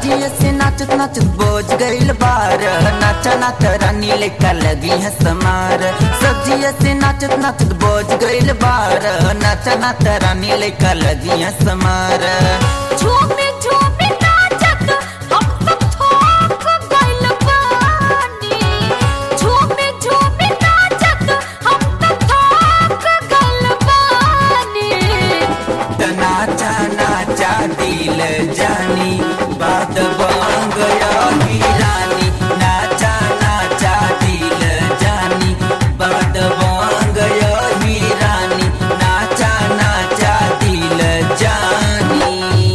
सजिए से नाचत नाचत बोझ गइल बार नाचा नाच रानी लेकर लगी है समार सजिए से नाचत नाचत बोझ गइल बार नाचा नाच रानी लेकर लगी है समार झूमे झूमे नाचत हम सब थोक गइल बानी झूमे झूमे नाचत हम सब थोक गइल बानी त नाचा नाचा दिल जानी बात बन गया ही रानी नाचा नाचा दिल जानी बात बन गया ही रानी नाचा नाचा दिल जानी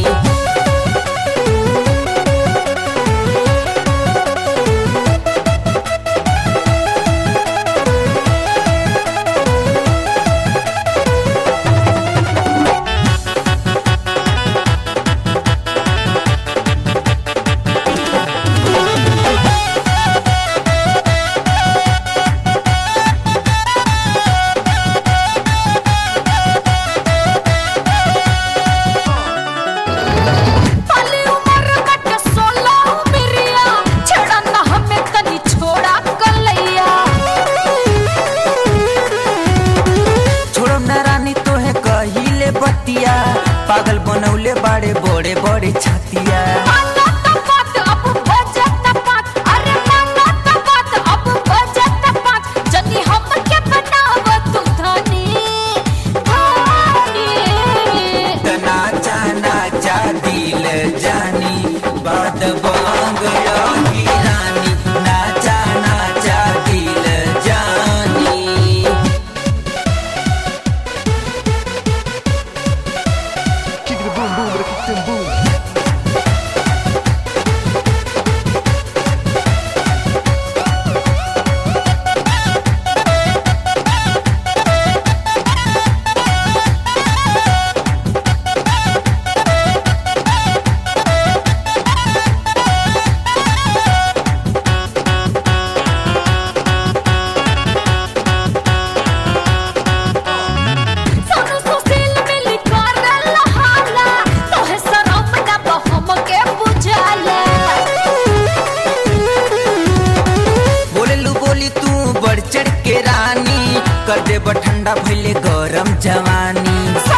पले उमर कट सोला उमरिया छड़ा ना हमें तनी छोड़ा कलैया छोड़ो न रानी तोहे कहिले बतिया पागल बनौले बाड़े बड़े बड़े छतिया माना त बात अब बजत बात अरे माना त बात अब बजत बात जनी हम के बनाव तू धनी धनी त नाचा नाचा दिल जानी बात बन गया ही रानी नाचा नाचा दिल जानी Kick the boom boom, kick the boom. Sonu Sushil मिली करल हाला तोहे शरम ना तो हमके बुझाला बोलेलू बोली तू बढ़ चढ़ के रानी कर दे ठंडा भइले गरम जवानी